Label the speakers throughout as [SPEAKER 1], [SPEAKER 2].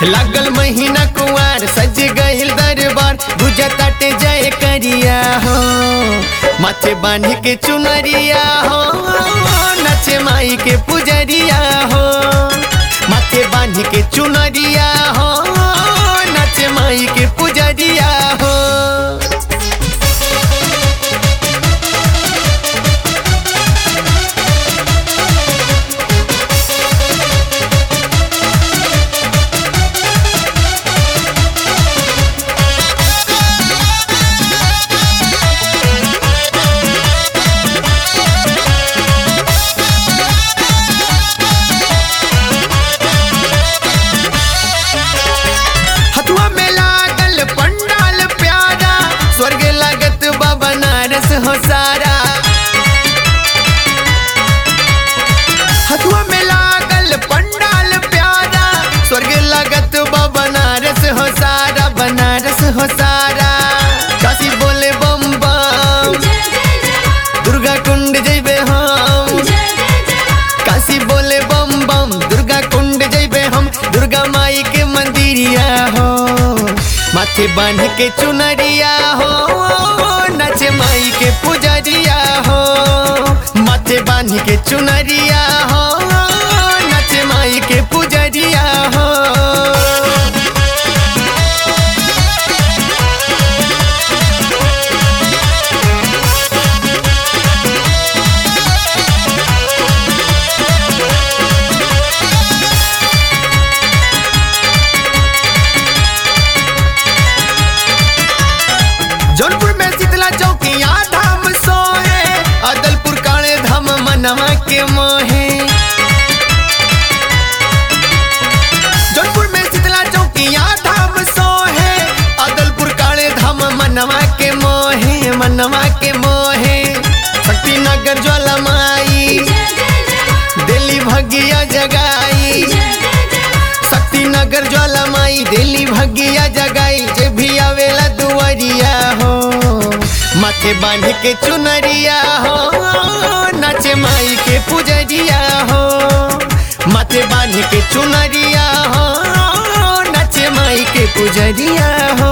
[SPEAKER 1] लागल महीना कुआर सज गइल दरबार बुझताटे जय करिया हो माथे बांध के चुनरिया हो नचे माई के पुजरिया हो माथे बांध के चुनरिया हो नचे माई के पुजरिया हो हथुआ में लागल पंडाल प्यारा स्वर्ग लागत बा बनारस हो सारा हथुआ में लागल पंडाल प्यारा स्वर्ग लागत बा बनारस हो सारा बनारस हो सारा काशी बोले बम बम दुर्गा कुंड जइबे हम काशी बोले बम बम दुर्गा कुंड जइबे हम दुर्गा माई के मंदिरिया हो माथे बांध के चुनरिया हो नचे माई के पुजरिया हो माथे बांध के चुनरिया हो नचे माई के पुजरिया हो जौनपुर में शीतला चौकिया धाम सोहे अदलपुर काले धाम मनवा के मोहे जौनपुर में शीतला चौकिया धाम सोहे अदलपुर काले धाम मनवा के मोहे मनवा के मोहे शक्ति नगर ज्वाला माई दिल्ली भगिया जगाई शक्ति नगर ज्वाला माई दिल्ली भगिया जगाई जे भी आवेला दुआरिया हो माथे बांध के चुनरिया हो नाचे माई के पुजरिया हो माथे बांध के चुनरिया हो नाचे माई के पुजरिया हो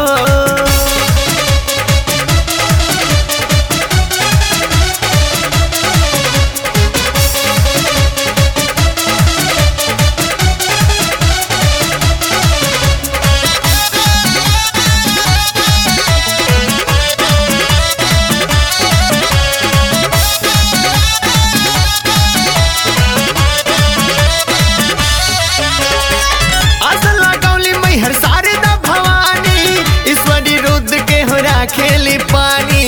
[SPEAKER 1] आसन लगौली मैहर शारदा भवानी ईश्वरी रुद्र के हो राखेली पानी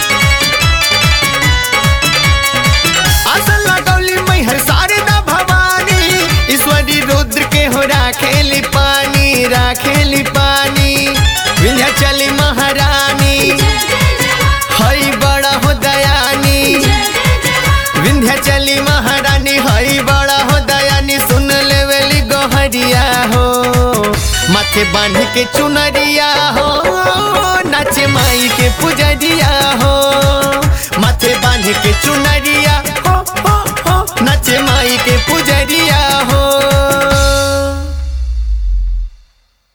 [SPEAKER 1] आसन लगौली मैहर शारदा भवानी ईश्वरी रुद्र के हो राखेली पानी राखेली पानी विंध्याचली महारानी हई बड़ा हो दयानी विंध्याचली महारानी हई बड़ा हो दयानी सुन लेवेली गोहरिया हो माथे बांध के चुनरिया हो नाचे माई के पुजरिया हो माथे बांध के चुनरिया हो हो हो नाचे माई के पुजरिया